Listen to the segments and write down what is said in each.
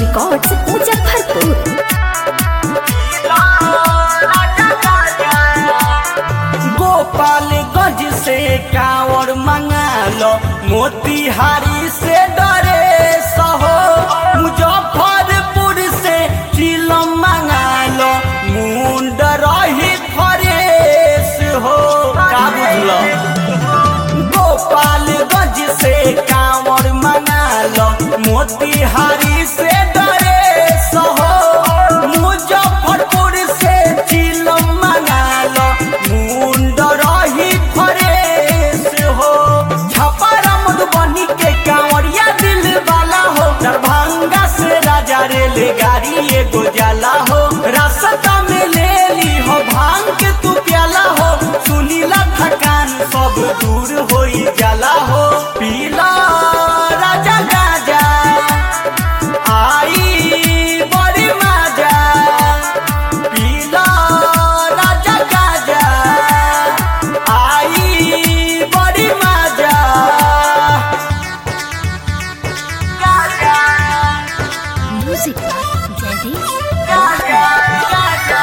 records Muzaffarpur Gopalganj से कांवर मंगा लो मोतिहारी से डरे सहो मुजफ्फरपुर से चिलम मंगा लो मुंड रही फरेस हो का बुझलो गोपालगंज से कांवर मंगा लो मोतिहारी से डरे सहो मुजफ्फरपुर से चिलम मंगा लो मुंड रही फरेस हो छपारा मधुबनी के कांवरिया दिल वाला हो दरभंगा से राजा रेलगाड़ी एगो जाला हो रास्ता में ले ली हो भांग के तू प्याला हो सुनीला थकान सब दूर हो जाला हो पीला राजा गाजा आई बड़ी मजा पीला राजा गाजा आई बड़ी मजा गाजा म्यूजिक जयदीप गाजा गाजा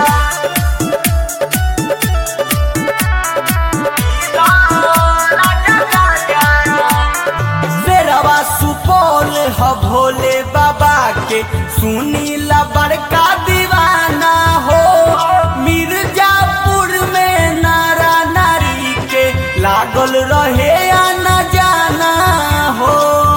शेरवा सुपौल ह भोले बाबा के सुनीला बड़का दीवाना हो मिर्जापुर में नारा नारी के लागल रहे आना जाना हो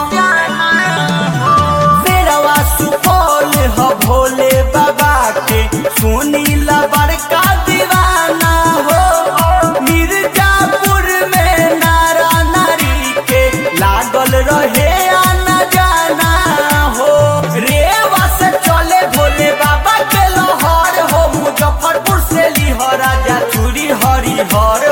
शेरवा सुपौल ह भोले बाबा के सुनीला बड़का दीवाना हो मिर्जापुर में नारा नारी के लागल रहे आना जाना हो रेवा से चले भोले बाबा के लोहर हो मुजफ्फरपुर से लिह राजा चूड़ी हरिहर